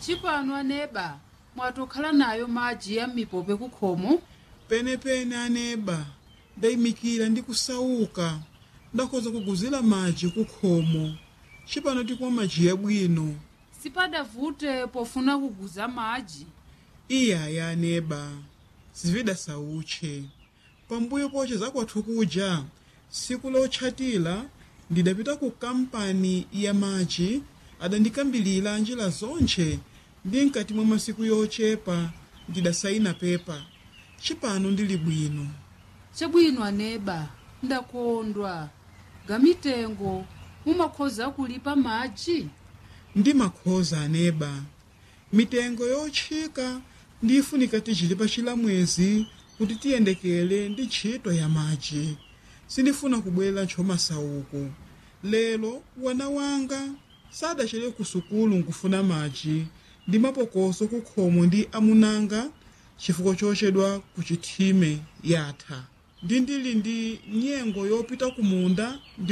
chipano aneba mwatokhala nayo madzi ya mipope kukhomo penepene aneba ndayimikira ndi kusauka ndakhoza kuguzira madzi kukhomo chipano tikumwa madzi yabwino sipadavute pofuna kuguza madzi iyaya aneba zivida sautche pambuyo poche zakwathu kuja siku lotchatira ndidapita ku kampani ya madzi adandikambilira njira zonche ndi mkati mwa masiku yochepa ndidasayina pepa chipano ndili bwino chabwino aneba ndakondwa gamitengo mumakhoza kulipa madzi ndi makhoza aneba mitengo yotchika ndifunika tichilipa chilamwezi kuti tiyendekele ndi ntchito ya madzi sindifuna kubwera ntchomasauko lero wana wanga sadachere ku sukulu nkufuna madzi ndi mapokoso kukhomo ndi amunanga chifukwa chochedwa ku chithime yatha ndi ndili ndi nyengo yopita kumunda ndi